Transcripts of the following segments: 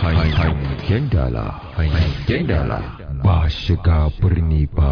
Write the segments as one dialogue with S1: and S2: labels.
S1: Hangen dala, hangen dala ba shiga birni ba.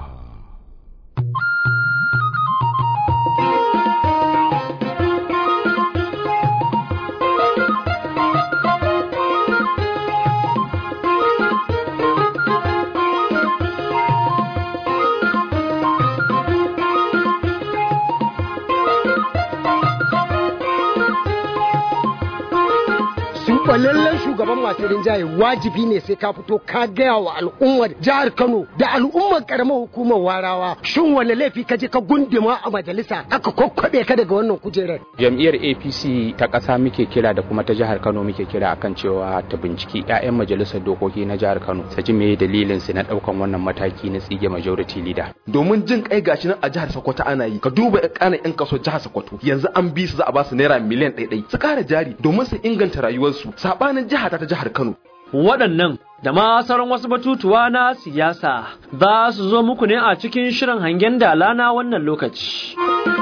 S2: lallen shugaban masu rinjaye wajibi ne sai ka fito ka gaya wa al'ummar jihar Kano da al'ummar karamar hukumar Warawa shin wani laifi ka je ka gunduma a majalisa aka kokkobe ka daga wannan kujerar
S3: jam'iyyar APC ta ƙasa muke kira da kuma ta jihar Kano muke kira akan cewa ta binciki 'ya'yan majalisar dokoki na jihar Kano su ji me dalilin su na ɗaukan wannan mataki na tsige majority leader
S4: domin jin kai gashi nan a jihar Sokoto ana yi ka duba ƙanan 'yan kaso jihar Sokoto yanzu an bi su za a ba su naira miliyan ɗaiɗai su ƙara jari domin su inganta rayuwarsu sabanin jiha ta jihar Kano.
S5: Waɗannan da ma sauran wasu batutuwa na siyasa za su zo muku ne a cikin shirin hangen dala na wannan lokaci.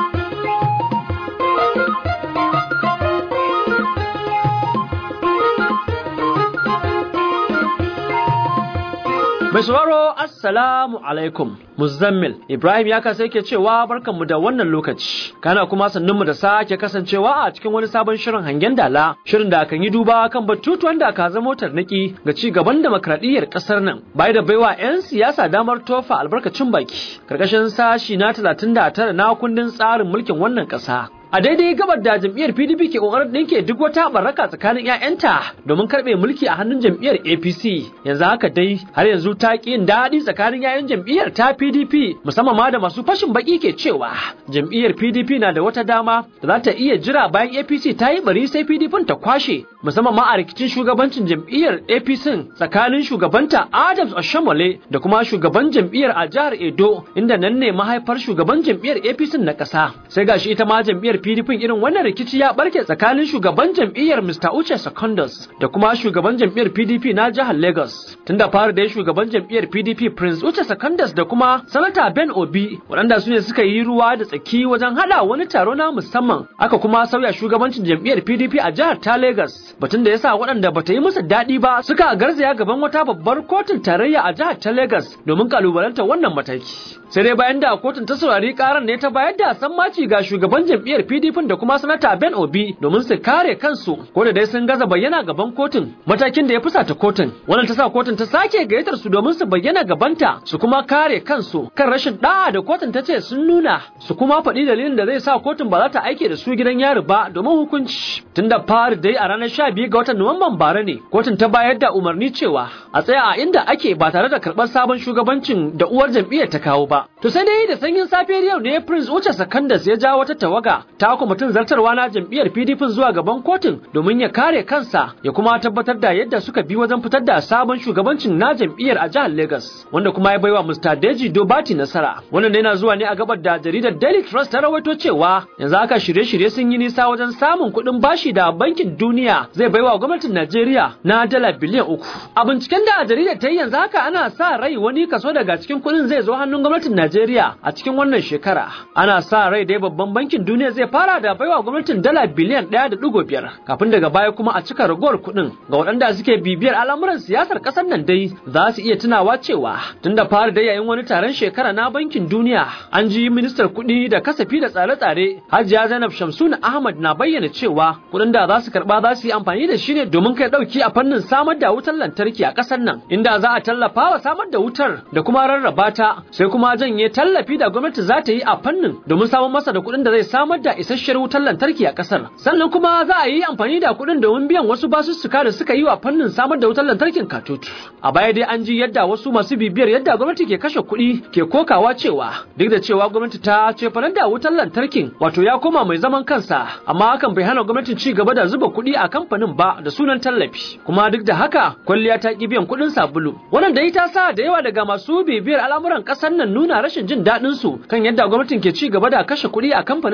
S5: Mai sauraro Assalamu alaikum Muzammil Ibrahim ya kasa yake cewa barkanmu da wannan lokaci kana kuma sannunmu da sake kasancewa a cikin wani sabon shirin hangen dala shirin da kan yi duba kan batutuwan da ka zama tarnaki ga ci gaban demokradiyyar kasar nan bai da baiwa 'yan siyasa damar tofa albarkacin baki karkashin sashi na 39 na kundin tsarin mulkin wannan kasa a daidai gabar da jam'iyyar PDP ke kokarin dinke duk wata baraka tsakanin 'ya'yanta domin karbe mulki a hannun jam'iyyar APC yanzu haka dai har yanzu ta ki yin daɗi tsakanin 'ya'yan jam'iyyar ta PDP musamman ma da masu fashin baki ke cewa jam'iyyar PDP na da wata dama da za ta iya jira bayan APC ta yi bari sai PDP ta kwashe musamman ma a rikicin shugabancin jam'iyyar APC tsakanin shugabanta Adams Oshamole da kuma shugaban jam'iyyar a jihar Edo inda nan ne mahaifar shugaban jam'iyyar APC na ƙasa sai gashi ita ma jam'iyyar PDP irin wannan rikici ya barke tsakanin shugaban jam'iyyar Mr. Uche Secondus da kuma shugaban jam'iyyar PDP na jihar Lagos. Tunda fara da shugaban jam'iyyar PDP Prince Uche Secondus da kuma Sanata Ben Obi waɗanda su ne suka yi ruwa da tsaki wajen hada wani taro na musamman aka kuma sauya shugabancin jam'iyyar PDP a jihar ta Lagos. Batun da yasa waɗanda bata yi musu daɗi ba suka garzaya gaban wata babbar kotun tarayya a jihar ta Lagos domin kalubalantar wannan mataki. Sai dai bayan da kotun ta saurari karan ne ta bayar da sammaci ga shugaban jam'iyyar PDP da kuma sanata Ben Obi domin su kare kansu ko da dai sun gaza bayyana gaban kotun matakin da ya fusata kotun wannan ta sa kotun ta sake gayyatar su domin su bayyana gabanta su kuma kare kansu kan rashin da'a da kotun ta ce sun nuna su kuma faɗi dalilin da zai sa kotun ba za ta aike da su gidan yari ba domin hukunci tun da fari dai a ranar 12 ga watan Nuwamban bara ne kotun ta bayar da umarni cewa a tsaya a inda ake ba tare da karɓar sabon shugabancin da uwar jam'iyyar ta kawo ba to sai dai da sanyin safiyar yau ne Prince Uche Sakandas ya ja wata tawaga ta kwamitin zartarwa na jam'iyyar PDP zuwa gaban kotun domin ya kare kansa ya kuma tabbatar da yadda suka bi wajen fitar da sabon shugabancin na jam'iyyar a jihar Lagos wanda kuma ya baiwa Mr. Deji Dobati nasara wannan yana zuwa ne a gabar da jaridar Daily Trust ta rawaito cewa yanzu haka shirye-shirye sun yi nisa wajen samun kuɗin bashi da bankin duniya zai baiwa gwamnatin Najeriya na dala biliyan uku a binciken da jaridar ta yi yanzu haka ana sa rai wani kaso daga cikin kuɗin zai zo hannun gwamnatin Najeriya a cikin wannan shekara ana sa rai dai babban bankin duniya zai fara da baiwa gwamnatin dala biliyan ɗaya da ɗigo biyar kafin daga baya kuma a cika ragowar kuɗin ga waɗanda suke bibiyar al'amuran siyasar ƙasar nan dai za su iya tunawa cewa tun da fara da yayin wani taron shekara na bankin duniya an ji ministar kuɗi da kasafi da tsare-tsare hajiya zainab shamsuna ahmad na bayyana cewa kuɗin da za su karɓa za su yi amfani da shi ne domin kai ɗauki a fannin samar da wutar lantarki a ƙasar nan inda za a tallafa wa samar da wutar da kuma rarraba ta sai kuma janye tallafi da gwamnati za ta yi a fannin domin samar masa da kuɗin da zai samar da isasshiyar wutar lantarki a ƙasar sannan kuma za a yi amfani da kuɗin domin biyan wasu basussuka da suka yi wa fannin samar da wutar lantarkin katutu a baya dai an ji yadda wasu masu bibiyar yadda gwamnati ke kashe kuɗi ke kokawa cewa duk da cewa gwamnati ta ce fanar da wutar lantarkin wato ya koma mai zaman kansa amma hakan bai hana gwamnatin ci gaba da zuba kuɗi a kamfanin ba da sunan tallafi kuma duk da haka kwalliya ta ki biyan kuɗin sabulu wannan dai ta sa da yawa daga masu bibiyar al'amuran ƙasar nan nuna rashin jin daɗin su kan yadda gwamnatin ke ci gaba da kashe kuɗi a kamfanin samar da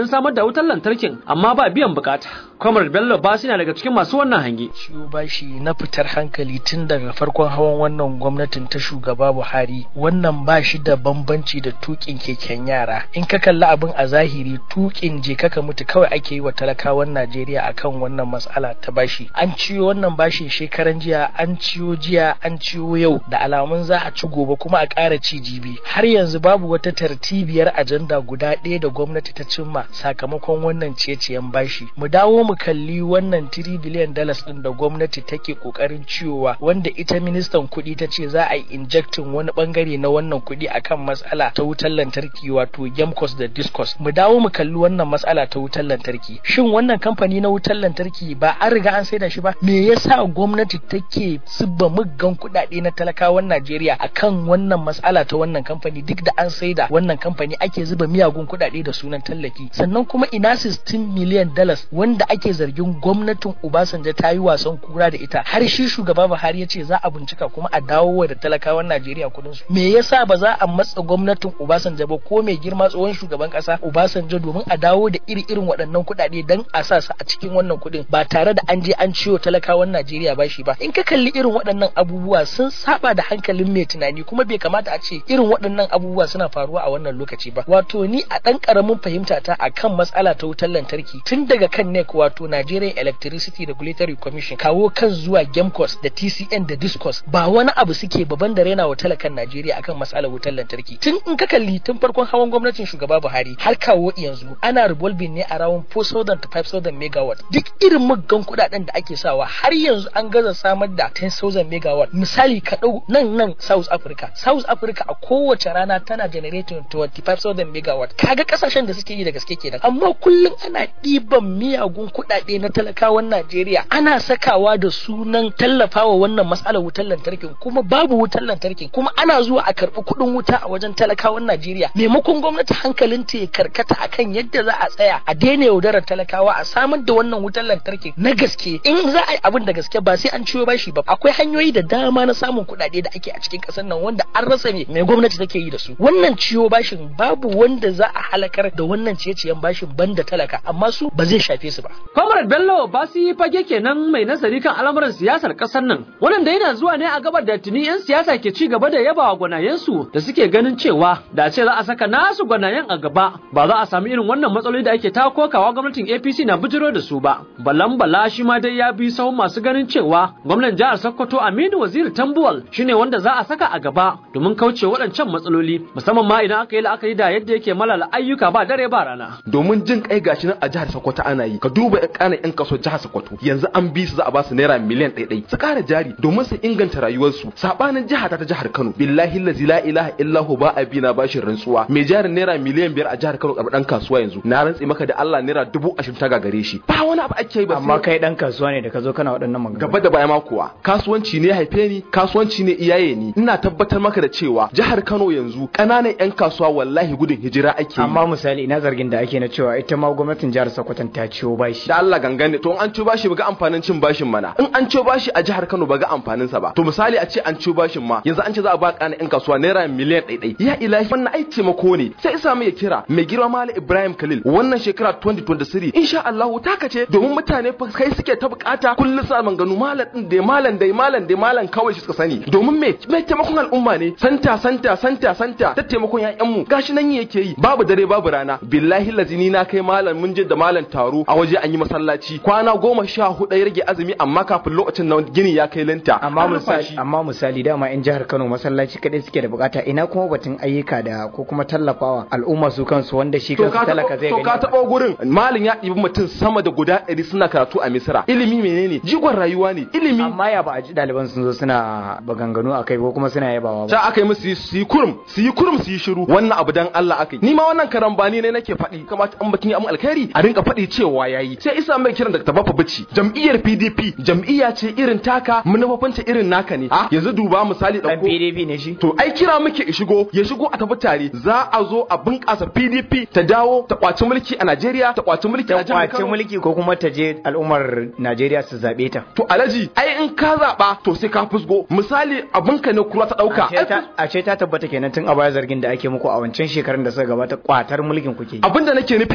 S5: wutar lantarkin amma ba biyan bukata Kwamar Bello Basi na daga cikin masu wannan hange.
S6: ciwo bashi na fitar hankali tun daga farkon hawan wannan gwamnatin ta shugaba Buhari wannan ba shi da bambanci da tukin keken yara in ka kalli abin a zahiri tukin je kaka mutu kawai ake yi wa talakawan Najeriya akan wannan matsala ta bashi an ciyo wannan bashin shekaran jiya an ciyo jiya an ciyo yau da alamun za a ci gobe kuma a ƙara ci jibi har yanzu babu wata tartibiyar ajanda guda ɗaya da gwamnati ta cimma sakamakon wannan ciye-ciyen bashi mu dawo mu kalli wannan 3 biliyan dollars din da gwamnati take kokarin ciyowa wanda ita ministan kuɗi ta ce za a yi injecting wani bangare na wannan kuɗi akan matsala ta wutar lantarki wato gemcos da discos mu dawo mu kalli wannan matsala ta wutar lantarki shin wannan kamfani na wutar lantarki ba an riga an saida shi ba me yasa gwamnati take zuba muggan kuɗaɗe na talakawan Najeriya akan wannan matsala ta wannan kamfani duk da an saida wannan kamfani ake zuba miyagun kuɗaɗe da sunan tallafi sannan kuma ina 16 miliyan dollars wanda ake zargin gwamnatin Obasanjo ta yi wasan kura da ita har shi shugaba Buhari ya ce za a bincika kuma a dawo da talakawan Najeriya kudin su me yasa ba za a matsa gwamnatin Obasanjo ba ko mai girma tsohon shugaban kasa Obasanjo domin a dawo da iri irin waɗannan kuɗaɗe dan a sa su a cikin wannan kuɗin ba tare da an je an ciwo talakawan Najeriya bashi ba in ka kalli irin waɗannan abubuwa sun saba da hankalin mai tunani kuma bai kamata a ce irin waɗannan abubuwa suna faruwa a wannan lokaci ba wato ni a ɗan ƙaramin fahimta ta akan matsala ta wutar lantarki tun daga kan NEC wato Nigerian Electricity Regulatory Commission kawo kan zuwa Gemcos da TCN da Discos ba wani abu suke baban da rena wa talakan Najeriya akan matsalar wutar lantarki tun in ka kalli tun farkon hawan gwamnatin shugaba Buhari har kawo yanzu ana revolving ne around 4000 to 5000 megawatt duk irin muggan kuɗaɗen da ake sawa har yanzu an gaza samar da 10000 megawatt misali ka ɗau nan nan South Africa South Africa a kowace rana tana generating 25000 megawatt kaga kasashen da suke yi da gaske kenan amma kullum ana ɗiban miyagun kuɗaɗe na talakawan Najeriya ana sakawa da sunan tallafawa wannan matsalar wutar lantarkin kuma babu wutar lantarkin kuma ana zuwa a karɓi kuɗin wuta a wajen talakawan Najeriya maimakon gwamnati hankalin ta ya karkata akan yadda za a tsaya a daina yaudarar talakawa a samar da wannan wutar lantarkin na gaske in za a yi abin da gaske ba sai an ciwo bashi ba akwai hanyoyi da dama na samun kuɗaɗe da ake a cikin ƙasar nan wanda an rasa me mai gwamnati take yi da su wannan ciwo bashin babu wanda za a halakar da wannan ciye-ciyen bashin banda talaka amma su ba zai shafe su ba
S5: Comrade Bello Basi fage kenan mai nazari kan al'amuran siyasar ƙasar nan. Wannan da yana zuwa ne a gabar da tuni 'yan siyasa ke ci gaba da yabawa gwanayensu da suke ganin cewa da ce za a saka nasu gwanayen a gaba ba za a sami irin wannan matsaloli da ake ta kokawa gwamnatin APC na bijiro da su ba. Balan Bala shi ma dai ya bi sahun masu ganin cewa gwamnan jihar Sokoto Aminu Waziri Tambuwal shine wanda za a saka a gaba domin kauce waɗancan matsaloli musamman ma idan aka yi la'akari da yadda yake malala ayyuka ba dare ba rana.
S4: domin jin kai gashi nan a jihar Sokoto ana yi ka duba ƴan ƙana ƴan kaso jihar Sokoto yanzu an bi su za a ba su naira miliyan ɗaya ɗaya su ƙara jari domin su inganta rayuwarsu sabanin jiha ta ta jihar Kano billahi allazi la ilaha illa hu ba abina bashin rantsuwa mai jarin naira miliyan biyar a jihar Kano karɓar ɗan kasuwa yanzu na rantsi maka da Allah naira dubu ashirin ta gagare shi ba wani abu ake yi ba
S7: amma
S4: sai-
S7: kai dan kasuwa ne da ka zo kana waɗannan maganganu
S4: gaba da baya ma kuwa kasuwanci ne haife ni kasuwanci ne iyaye ni ina tabbatar maka da cewa jihar Kano yanzu ƙananan ƴan kasuwa wallahi gudun hijira ake yi
S7: amma misali ina zargin da ake na cewa ita ma gwamnatin jihar Sokoto ta ciwo bashi
S4: da Allah gangane to in an ciyo bashi baga amfanin cin bashin mana in an ciyo bashi a jihar Kano baga amfanin sa ba to misali a ce an ciyo bashin ma yanzu an ce za a ba kana yan kasuwa naira miliyan ɗaiɗai ya ilahi wannan ai taimako ne sai isa mai kira mai girma Malam Ibrahim Khalil wannan shekara 2023 insha Allah taka ce domin mutane fa kai suke ta bukata kullum sa manganu malam din da malam dai malam dai malam kawai shi suka sani domin me mai taimakon al'umma ne santa santa santa santa ta taimakon ƴaƴan mu gashi nan yake yi babu dare babu rana billahi lazini na kai malam mun je da malam taro a waje an yi masallaci kwana goma sha hudu ya rage azumi amma kafin lokacin nan gini ya kai linta
S7: amma
S4: An rufa
S7: misali
S4: shi.
S7: amma misali dama in jihar Kano masallaci kadai suke da bukata ina kuma batun ayyuka da ko kuma tallafawa al'umma su kansu wanda shi
S4: to
S7: kansu
S4: ka
S7: talaka
S4: taɓa
S7: zai
S4: to
S7: gani
S4: ka taɓa gurin malin ya ɗibi mutum sama da guda ɗari suna karatu a misira ilimi menene jigon rayuwa ne ilimi
S7: amma ya ba a ji ɗaliban sun zo suna baganganu a kai ko kuma suna yabawa ba
S4: ta aka yi musu su yi kurum su yi kurum su yi shiru wannan abu dan Allah aka yi ni ma wannan karambani ne nake faɗi kamata an bakin amu alkhairi a rinka faɗi cewa yayi sai isa mai kiran da tabafa bici jam'iyyar PDP jam'iyya ce irin taka manufofinta irin naka ne a yanzu duba misali
S7: dan
S4: ɗauko
S7: PDP ne shi
S4: To ai kira muke ya shigo ya shigo a tafi tare za a zo a bunƙasa PDP ta dawo ta kwaci mulki a Najeriya ta kwaci mulki a
S7: ta
S4: jihar
S7: kwace
S4: Kano.
S7: mulki ko kuma ta je al'ummar Najeriya su zabe ta
S4: To alaji ai in ka zaɓa to sai ka fusgo misali abinka ne kura ta ɗauka.
S7: Ashe ta- ashe ta tabbata kenan tun a baya zargin da ake muku a wancan shekarun da suka gabata kwatar mulkin kuke yi.
S4: Abin da nake nufi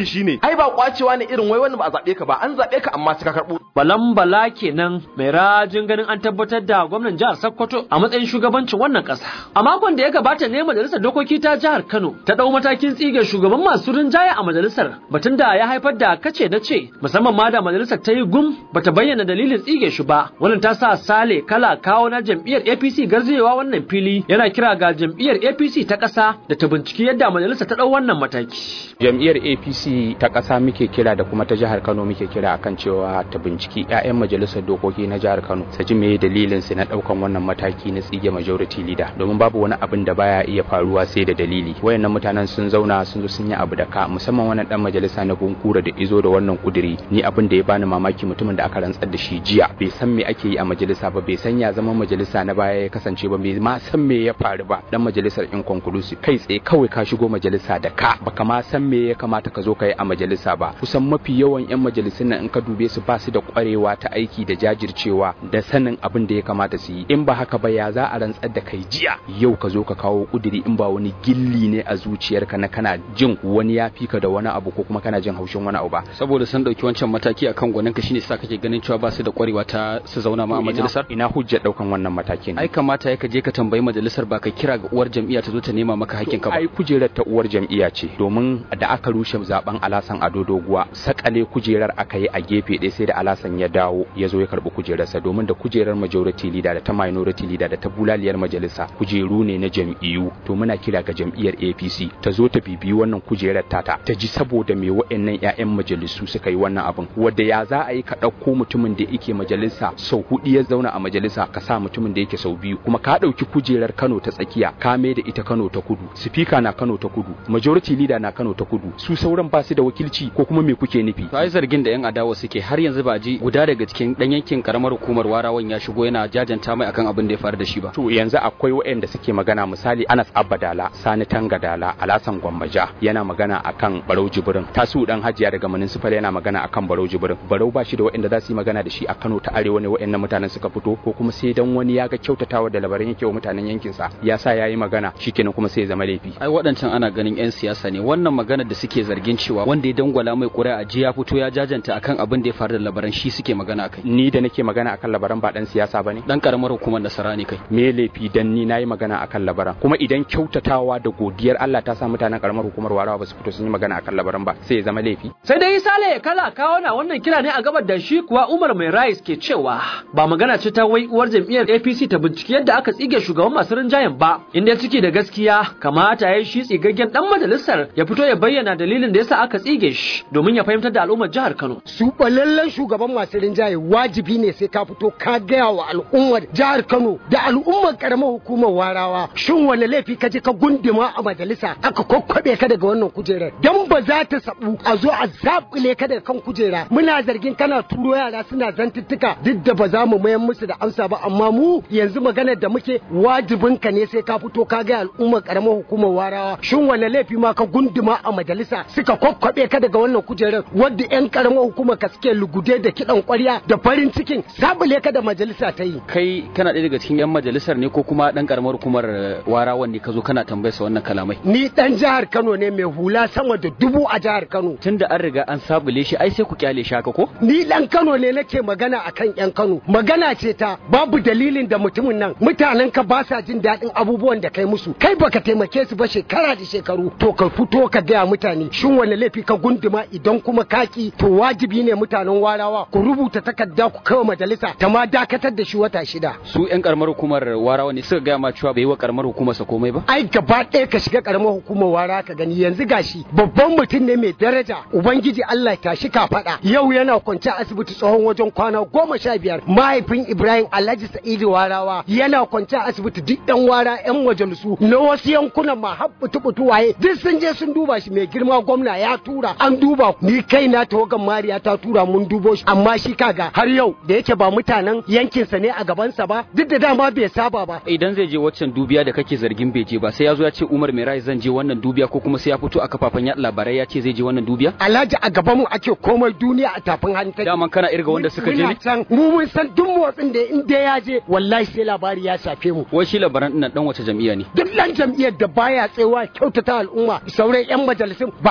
S4: nufi shine ai ba kwacewa ne irin wai wanda ba a zabe ka ba an zabe ka amma sai ka karbo
S5: balan bala kenan mai rajin ganin an tabbatar da gwamnan jihar Sokoto a matsayin shugabancin wannan ƙasa a makon da ya gabata ne majalisar dokoki ta jihar Kano ta dau matakin tsige shugaban masu rinjaye a majalisar batun da ya haifar da kace na ce musamman ma da majalisar ta yi gum bata bayyana dalilin tsige shi ba wannan ta sa Sale kala kawo na jam'iyyar APC garzewa wannan fili yana kira ga jam'iyyar APC ta ƙasa da ta binciki yadda majalisar ta dau wannan mataki
S3: jam'iyyar apc ta ƙasa muke kira da kuma ta jihar kano muke kira akan cewa ta binciki 'ya'yan majalisar dokoki na jihar kano su ji meye dalilin su na ɗaukan wannan mataki na tsige majority leader domin babu wani abin da baya iya faruwa sai da dalili wayannan mutanen sun zauna sun zo sun yi abu da ka musamman wannan dan majalisa na bunkura da izo da wannan kuduri ni abin da ya bani mamaki mutumin da aka rantsar da shi jiya bai san me ake yi a majalisa ba bai san ya zama majalisa na baya ya kasance ba bai ma san me ya faru ba dan majalisar inconclusive kai tsaye kawai ka shigo majalisa da ka baka ma san me ya kamata ka zo ka yi a majalisa ba kusan mafi yawan yan majalisun nan in ka dube su ba su da kwarewa ta aiki da jajircewa da sanin abin da ya kamata su yi in ba haka ba ya za a rantsar da kai jiya yau ka zo ka kawo kuduri in ba wani gilli ne a zuciyarka na kana jin wani ya fika da wani abu ko kuma kana jin haushin wani abu ba
S8: saboda sun dauki wancan mataki akan gwaninka shine sa kake ganin cewa ba su da kwarewa ta su zauna ma a majalisar
S3: ina hujjar daukan wannan matakin
S8: ai kamata ya ka je ka tambayi majalisar ba ka kira ga uwar jam'iyya ta zo ta nema maka hakkinka ba
S3: ai kujerar ta uwar jam'iyya ce domin da aka rushe zaben alasan ado doguwa sakale kujerar aka yi a gefe ɗaya sai da alasan ya dawo ya zo ya karbi kujerarsa domin da kujerar majority leader da ta minority leader da ta bulaliyar majalisa kujeru ne na jam'iyyu to muna kira ga jam'iyyar APC ta zo ta bibiyi wannan kujerar tata ta ji saboda me wa'annan ƴaƴan majalisu suka yi wannan abin wanda ya za a yi ka ɗauko mutumin da yake majalisa sau hudu ya zauna a majalisa ka sa mutumin da yake sau biyu kuma ka ɗauki kujerar Kano ta tsakiya ka mai da ita Kano ta kudu speaker na Kano ta kudu majority leader na Kano ta kudu su sauran ba su da wakilci ko kuma me kuke nufi
S8: to ai zargin da yan adawa suke har yanzu ba ji guda daga cikin dan yankin karamar hukumar warawan ya shigo yana jajanta mai akan abin da ya faru da shi ba
S3: to yanzu akwai waɗanda suke magana misali Anas Abadala Sani Tangadala Alasan Gwammaja yana magana akan Barau Jibrin Tasu dan Hajiya daga municipal yana magana akan Barau Jibrin Barau ba shi da waɗanda za su yi magana da shi a Kano ta Arewa ne waɗannan mutanen suka fito ko kuma sai dan wani ya ga kyautatawa da labarin yake wa mutanen yankin sa ya sa yayi magana shikenan kuma sai ya zama laifi
S8: ai waɗancan ana ganin yan siyasa ne wannan magana da suke zargin cewa wanda ya dangwala mai ƙuri'a ji ya fito ya jajanta akan abin da ya faru da labaran shi suke magana akai
S3: ni da nake magana akan labaran ba dan siyasa bane
S8: dan karamar hukumar nasara ne kai
S3: me laifi dan ni nayi magana akan labaran kuma idan kyautatawa da godiyar Allah ta sa mutanen karamar hukumar warawa ba su fito sun yi magana akan labaran ba sai ya zama laifi
S5: sai dai sale kala kawo na wannan kira ne a gabar da shi kuwa Umar Mai Rais ke cewa ba magana ce ta wai uwar jam'iyyar APC ta binciki yadda aka tsige shugaban masu rinjayen ba inda ciki da gaskiya kamata ya yi shi tsigaggen dan majalisar ya fito ya bayyana dalilin da yasa aka tsige shi domin ya fahimtar da al'ummar jihar Kano
S2: su balallen shugaban masu rinjaye wajibi ne sai ka fito ka gaya wa al'ummar jihar Kano da al'ummar karamar hukumar warawa shin wani laifi ka je ka gunduma a majalisa aka kokkobe ka daga wannan kujerar dan ba za ta sabu a zo a zabule ka daga kan kujera muna zargin kana turo yara suna zantuttuka duk da ba za mu mayan musu da amsa ba amma mu yanzu maganar da muke wajibin ka ne sai ka fito ka ga al'ummar karamar hukumar warawa shin wani laifi ma ka gunduma a majalisa suka kokkobe ka daga wannan kujerar wadda yan karamar hukumar ka suke lugude da kidan kwarya da farin cikin sabule ka da majalisa ta yi
S8: kai kana ɗaya daga cikin yan majalisar ne ko kuma dan karamar hukumar warawan ne ka zo kana tambayar sa wannan kalamai
S2: ni dan jihar Kano ne mai hula sama da dubu a jihar Kano
S8: tunda an riga an sabule shi ai sai ku kyale shi haka ko
S2: ni dan Kano ne nake magana akan yan Kano magana ce ta babu dalilin da mutumin nan mutanen ka ba sa jin daɗin abubuwan da kai musu kai baka taimake su ba shekara da shekaru to ka fito ka gaya mutane shin wani laifi ka gunduma idan kuma kaki to wajibi ne mutanen warawa ku rubuta takarda ku kawo majalisa ta ma dakatar da shi wata shida
S8: su yan karamar hukumar warawa ne suka gaya ma cewa bai yi wa karamar hukumar sa komai ba
S2: ai gaba ɗaya ka shiga karamar hukumar wara ka gani yanzu gashi babban mutum ne mai daraja ubangiji Allah ta shi ka faɗa yau yana kwance a asibiti tsohon wajen kwana goma sha biyar mahaifin Ibrahim Alhaji Sa'idu Warawa yana kwance a asibiti duk yan wara yan majalisu na wasu yankunan ma har butu waye duk sun je sun duba shi mai girma gwamna ya tura an duba ni kai na tawagan Mariya ta tura mun dubo shi amma shi kaga har yau da yake ba mutanen yankinsa ne a gabansa ba duk da dama bai saba ba
S8: idan zai je waccan dubiya da kake zargin bai je ba sai ya zo ya ce Umar Mai Rai zan je wannan dubiya ko kuma sai ya fito a kafafen yaɗa labarai ya ce zai je wannan dubiya
S2: Alhaji a gaban mu ake komai duniya a tafin hannu take
S8: daman kana irga wanda suka je ne
S2: Muna can mu mun san duk motsin da in dai ya je wallahi sai labari ya shafe mu
S8: wai shi labaran ɗin dan wace jam'iyya ne
S2: duk dan jam'iyyar da baya tsewa kyautata al'umma sauran yan majalisun ba gashi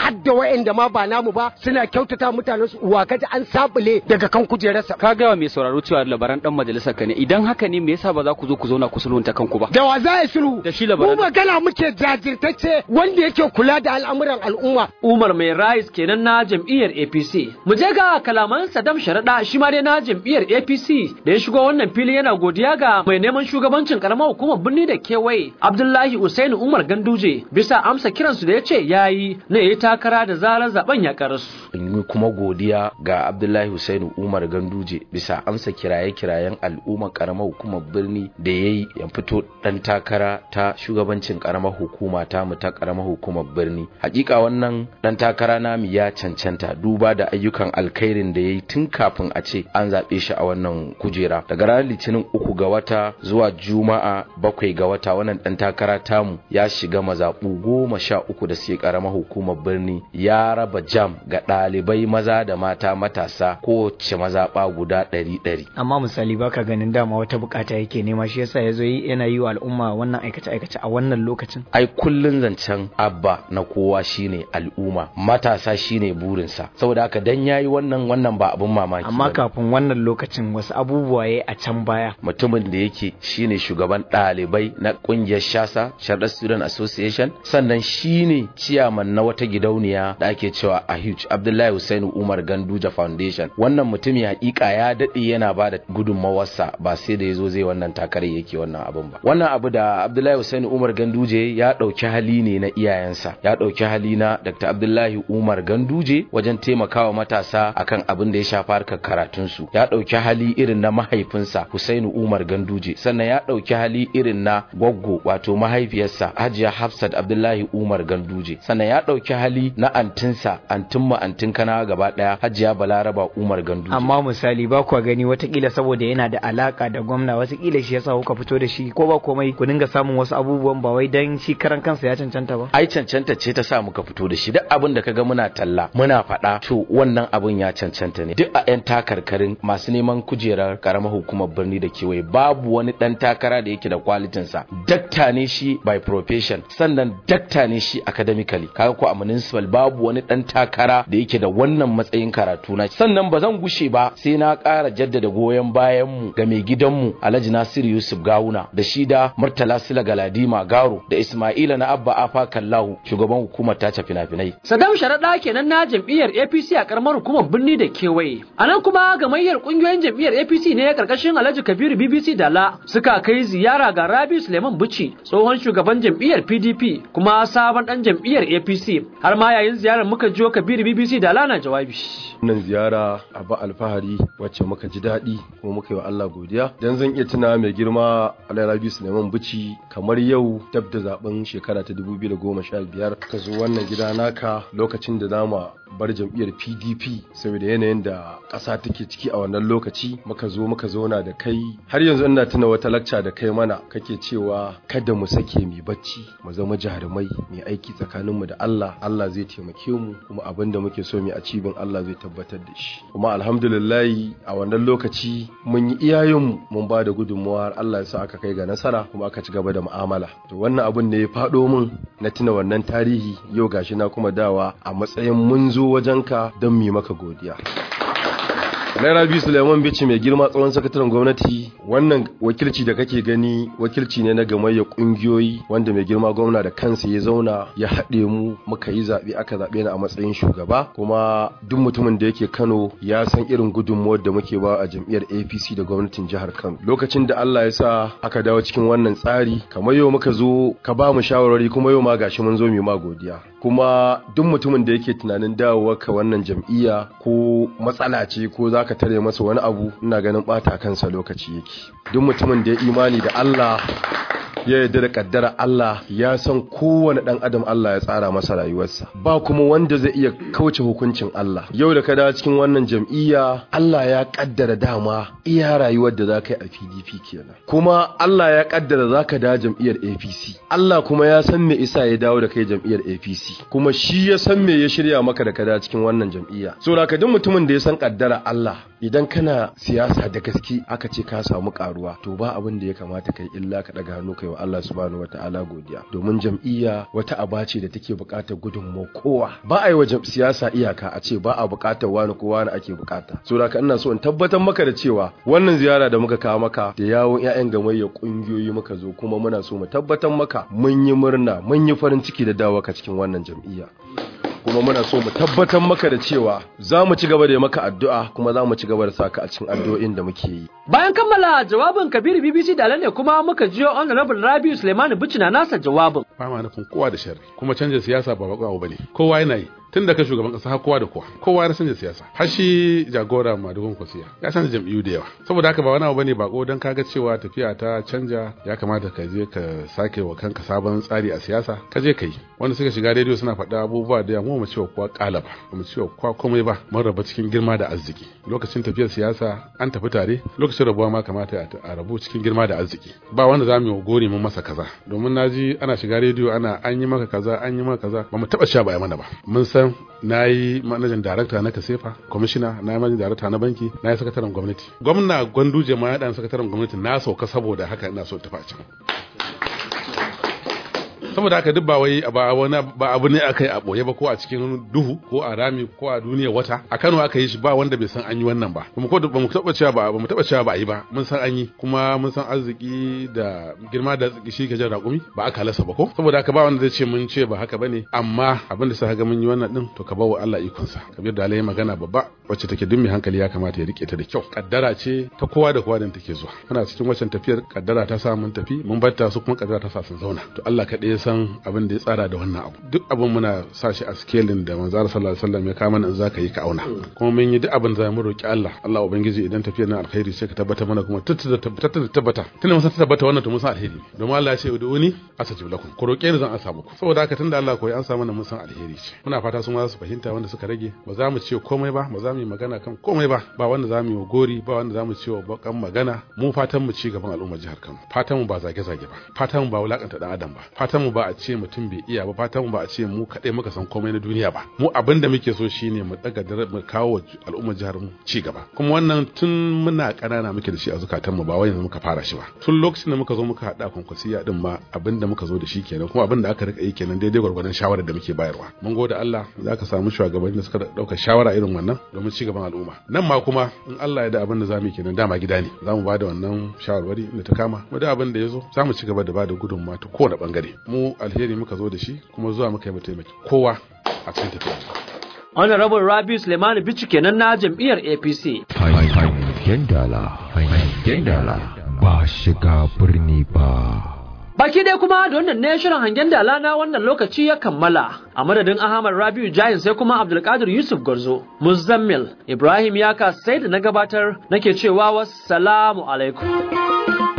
S2: har da wa'anda ma ba namu ba suna kyautata mutanen su uwa kaji an sabule daga kan kujerarsa
S8: ka ga mai sauraro cewa labaran dan majalisar ka ne idan haka ne me yasa ba za ku zo ku zauna ku sulhunta kanku ba
S2: da wa za a sulhu
S8: da shi labaran
S2: mu magana muke jajirtacce wanda yake kula da al'amuran al'umma
S5: Umar Mai Rais kenan na jam'iyyar APC. Mu je ga kalaman Saddam Sharaɗa shi ma dai na jam'iyyar APC da ya shigo wannan fili yana godiya ga mai neman shugabancin karamar hukumar birni da kewaye Abdullahi Usaini Umar Ganduje bisa amsa kiransu da ya ce yayi na yayi takara da zarar zaben ya karasu.
S9: in yi kuma godiya ga Abdullahi Hussainu Umar Ganduje bisa amsa kiraye-kirayen al'ummar karamar hukumar birni da ya yi ya fito dan takara ta shugabancin karamar hukuma ta mu ta karamar hukumar birni hakika wannan dan takara namu ya cancanta duba da ayyukan alkhairin da ya yi tun kafin a ce an zaɓe shi a wannan kujera daga ranar litinin uku ga wata zuwa juma'a bakwai ga wata wannan dan takara tamu ya shiga mazaɓu goma sha uku da suke karamar hukumar birni ya raba jam ga ɗalibai maza da mata matasa kowace mazaɓa guda ɗari ɗari
S7: amma misali baka ganin dama wata bukata yake nema shi yasa yazo yi yana yi wa al'umma wannan aikace aikace a wannan lokacin
S9: ai kullun zancen abba na kowa shine al'umma matasa shine burinsa saboda haka dan yayi wannan wannan ba abun mamaki
S7: amma
S9: bane.
S7: kafin wannan lokacin wasu abubuwa yayi a can baya
S9: mutumin da yake shine shugaban ɗalibai na ƙungiyar shasa Sharda Student Association sannan shine ciyaman na wata gidauniya da ake cewa a huge Abdullahi Hussein Umar Ganduja Foundation wannan mutumi hakika ya daɗe yana ba da gudunmawarsa ba sai da ya zo zai wannan takarar yake wannan abin ba wannan abu da Abdullahi Hussein Umar Ganduje ya ɗauki hali ne na iyayensa ya ɗauki hali na Dr. Abdullahi Umar Ganduje wajen taimakawa matasa akan abin da ya shafi harkar karatunsu ya ɗauki hali irin na mahaifinsa Husainu Umar Ganduje sannan ya ɗauki hali irin na gwaggo wato mahaifiyarsa Hajiya Hafsat Abdullahi Umar Ganduje sannan ya ɗauki hali na antinsa antin ma antin kana gaba ɗaya Hajiya Balaraba Umar Ganduje
S7: amma misali ba kwa gani watakila saboda yana da alaka da gwamna watakila shi yasa kuka fito da shi ko ba komai ku dinga samun wasu abubuwan ba wai dan shi karan kansa ya cancanta ba
S9: ai cancanta ce ta sa muka fito da shi duk abin da kaga muna talla muna faɗa to wannan abin ya cancanta ne duk a 'yan takarkarin masu neman kujerar karamar hukumar birni da kewaye babu wani ɗan takara da yake da kwalitinsa dakta ne shi by profession sannan dakta ne shi academically kaga ko a municipal babu wani ɗan takara da yake da wannan matsayin karatu na sannan ba zan gushe ba sai na ƙara jaddada goyon bayan mu ga mai gidanmu Alhaji Nasiru Yusuf Gawuna da shi da Murtala Sila Galadima Garo da Ismaila na Abba Afa Kallahu shugaban hukumar tace fina-finai
S5: Saddam Sharaɗa kenan na jam'iyyar APC a karamar hukumar birni da kewaye. A nan kuma gamayyar ƙungiyoyin jam'iyyar APC ne karkashin Alhaji Kabiru BBC Dala suka kai ziyara ga Rabi Suleiman Buci tsohon shugaban jam'iyyar PDP kuma sabon ɗan jam'iyyar APC. Har ma yayin ziyarar muka jiyo Kabiru BBC Dala na jawabi.
S10: wannan ziyara abu alfahari wacce muka ji daɗi kuma muka yi wa Allah godiya dan zan iya tuna mai girma Alhaji Rabi Suleiman Bichi kamar yau dab da zaben shekara ta 2015 ka zo wannan gida naka lokacin da zama bar jam'iyyar PDP saboda yanayin da ƙasa take ciki a wannan lokaci muka zo muka zauna da kai har yanzu ina tuna wata lakca da kai mana kake cewa kada mu sake mu bacci mu zama jarumai mai aiki tsakaninmu da Allah Allah zai taimake mu kuma abin da muke so mu a cibin Allah zai tabbatar da shi kuma alhamdulillah a wannan lokaci mun yi iyayenmu mun ba da gudunmuwa har Allah ya sa aka kai ga nasara kuma aka ci gaba da mu'amala to wannan abin ne ya faɗo min na tuna wannan tarihi yau gashi na kuma dawa a matsayin mun zo wajenka don mu yi maka godiya Naira biyu Suleiman Bichi mai girma tsohon sakataren gwamnati wannan wakilci da kake gani wakilci ne na gamayyar kungiyoyi wanda mai girma gwamna da kansa ya zauna ya haɗe mu muka yi zaɓe aka zaɓe ni a matsayin shugaba kuma duk mutumin da yake Kano ya san irin gudunmuwar da muke ba a jam'iyyar APC da gwamnatin jihar Kano lokacin da Allah ya sa aka dawo cikin wannan tsari kamar yau muka zo ka ba mu shawarwari kuma yau ma gashi mun zo mu ma godiya kuma duk mutumin da yake tunanin dawowa ka wannan jam'iyya ko matsala ce ko za ka tare masa wani abu ina ganin bata kansa lokaci yake duk mutumin da ya imani da Allah ya yarda da kaddara Allah ya san kowane dan adam Allah ya tsara masa rayuwarsa ba kuma wanda zai iya kauce hukuncin Allah yau da ka dawo cikin wannan jam'iyya Allah ya kaddara dama iya rayuwar da zaka yi a PDP kenan kuma Allah ya kaddara zaka dawo jam'iyyar APC Allah kuma ya san me isa ya dawo da kai jam'iyyar APC kuma shi ya san me ya shirya maka da ka dawo cikin wannan jam'iyya so da ka duk mutumin da ya san kaddara Allah idan kana siyasa da gaske aka ce ka samu karuwa to ba abin da ya kamata kai illa ka daga hannu kai wa Allah subhanahu wataala godiya domin jam'iyya wata aba ce da take buƙatar gudunmawar kowa ba a yi wa jam- siyasa iyaka a ce ba a buƙatar wani ko wani ake buƙata so da haka ina so in tabbatar maka da cewa wannan ziyara da muka kawo maka da yawon 'ya'yan gamayyar ƙungiyoyi muka zo kuma muna so mu tabbatar maka mun yi murna mun yi farin ciki da dawo ka cikin wannan jam'iyya kuma muna so mu tabbatar maka da cewa za mu ci gaba da yi maka addu'a kuma za mu ci gaba da saka a cikin addu'o'in da muke yi
S5: Bayan kammala jawabin Kabiru BBC da ne kuma muka jiyo Honorable Rabiu Suleiman Bichina nasa jawabin.
S11: ba ma nufin kowa da sharri kuma canjin siyasa ba bako abu bane kowa yana yi tun da ka shugaban kasa har kowa da kowa kowa ya canza siyasa har shi jagora madugun kwasiya ya canza jam'iyyu da yawa saboda haka ba wani abu bane bako dan kaga cewa tafiya ta canja ya kamata ka je ka sake wa kanka sabon tsari a siyasa ka je ka yi wanda suka shiga rediyo suna faɗa abubuwa da yawa mu cewa kowa kala ba mu cewa kowa komai ba mun raba cikin girma da arziki lokacin tafiyar siyasa an tafi tare lokacin rabuwa ma kamata a rabu cikin girma da arziki ba wanda za mu yi gori mun masa kaza domin naji ana shiga rediyo ana an yi maka kaza an yi maka kaza ba mu taba sha ba mana ba mun san na yi manajan darakta na kasefa kwamishina na yi manajan darakta na banki na yi sakataren gwamnati gwamna gwanduje ma ya dan sakataren gwamnati na sauka saboda haka ina so tafi a can saboda haka duk ba wai ba wani ba abu ne aka yi a boye ba ko a cikin duhu ko a rami ko a duniya wata a Kano aka yi shi ba wanda bai san an yi wannan ba kuma ko ba mu taba cewa ba ba mu taba cewa ba a yi ba mun san an yi kuma mun san arziki da girma da arziki shi ke jan raƙumi ba aka halasa ba ko saboda haka ba wanda zai ce mun ce ba haka bane amma abin da sa ga mun yi wannan din to ka bawa Allah ikon sa kabir da Allah magana babba wacce take duk mai hankali ya kamata ya rike ta da kyau kaddara ce ta kowa da kowa da take zuwa muna cikin waccan tafiyar kaddara ta sa mun tafi mun bar ta su kuma kaddara ta sa sun zauna to Allah kaɗai ya san abin da ya tsara da wannan abu duk abin muna sa shi a skelin da manzo sallallahu alaihi wasallam ya kama nan zaka yi ka auna kuma mun yi duk abin da mu roki Allah Allah ubangiji idan tafiyar nan alkhairi sai ka tabbata mana kuma tattata tabbata tabbata tunda mun san tabbata wannan to mun san alheri domin Allah ya ce uduni asajib lakum ku roke ni zan ansa muku saboda haka tunda Allah koyi an samu mun san alheri ce muna fata su ma su fahimta wanda suka rage ba za mu ce komai ba ba za mu yi magana kan komai ba ba wanda za mu yi gori ba wanda za mu ce wa bakan magana mu fatan mu ci gaban al'ummar jihar Kano fatan mu ba zage-zage ba fatan mu ba wulakanta dan adam ba fatan mu ba a ce mutum bai iya ba fatan mu ba a ce mu kaɗai muka san komai na duniya ba mu abin da muke so shine mu daga mu kawo al'ummar jihar mu ci gaba kuma wannan tun muna ƙanana muke da shi a zukatan mu ba wai yanzu muka fara shi ba tun lokacin da muka zo muka haɗa kwankwasiya din ma abin da muka zo da shi kenan kuma abin da aka rika yi kenan daidai gwargwadon shawarar da muke bayarwa mun gode Allah za ka samu shugabanni da suka ɗauka shawara irin wannan domin ci gaban al'umma nan ma kuma in Allah ya da abin da zamu yi kenan dama gida ne za mu ba da wannan shawarwari da ta kama mu da abin da ya zo za mu ci gaba da ba da gudunmawa ta kowane bangare mu alheri muka zo da shi kuma zuwa muka yi mu taimaki kowa a cikin tafiya
S5: Honorable Rabi Suleiman Bichi kenan na jam'iyyar APC.
S1: Hangen dala, hangen dala, ba shiga birni ba.
S5: Baki dai kuma da wannan ne shirin hangen dala na wannan lokaci ya kammala. A madadin Ahmad Rabiu Jayin sai kuma Abdulkadir Yusuf Garzo, Muzammil, Ibrahim Yaka sai da na gabatar nake cewa wassalamu alaikum.